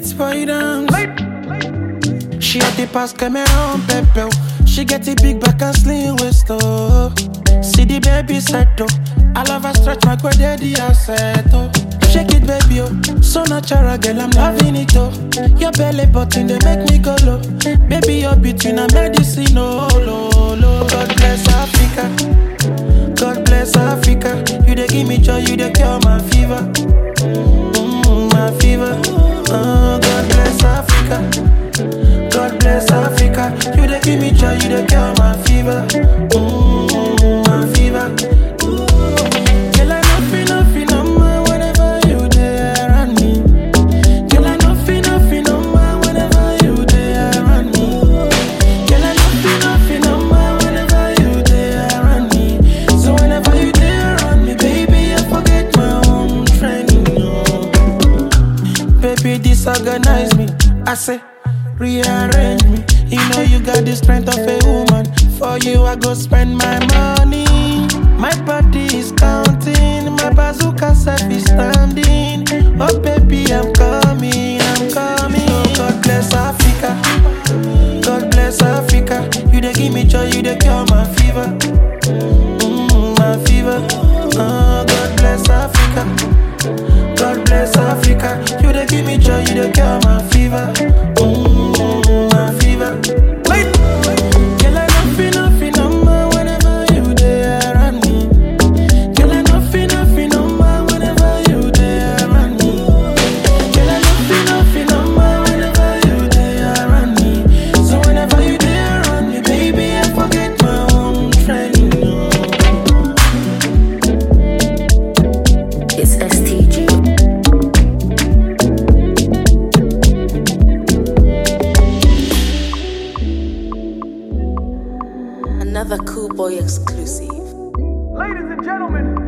It's boy dance. She had the pass Cameron Pepe. She get a big back and slim waist oh. See the baby set oh. I love her stretch my quad daddy asset oh. Shake it baby oh. So natural girl I'm loving it oh. Your belly button they make me go low. Baby you're between a medicine oh low low. God bless Africa. God bless Africa. You dey give me joy, you dey cure my fever. Mm, my fever. Oh, God bless Africa. God bless Africa. You dey give me joy, you dey cure my fever. Mm, my fever. Girl, I no feel no feel no more whenever you dey around me. Girl, I no feel no feel no more whenever you dey around me. Girl, I no feel no feel no more whenever you dey around me. So whenever you dey around me, baby, I forget my own training. No. Baby, disorganize me. I say, rearrange me. You know you got the strength of a woman. For you, I go spend my money. My body is counting. My bazooka self is standing. Oh, baby, I'm coming. I'm coming. Oh, God bless Africa. God bless Africa. You dey give me joy, you dey cure my fever. Mm, my fever. Oh, God bless Africa. God bless Africa. You dey give me joy, you dey cure my fever. Mm, my fever. Wait. Girl, I no feel no feel no more whenever you dey around me. Girl, I no feel no feel no more whenever you dey around me. Girl, I no feel no feel no more whenever you dey around me. So whenever you dey around me, baby, I forget my own training. No. It's STG. Another cool boy exclusive. Ladies and gentlemen,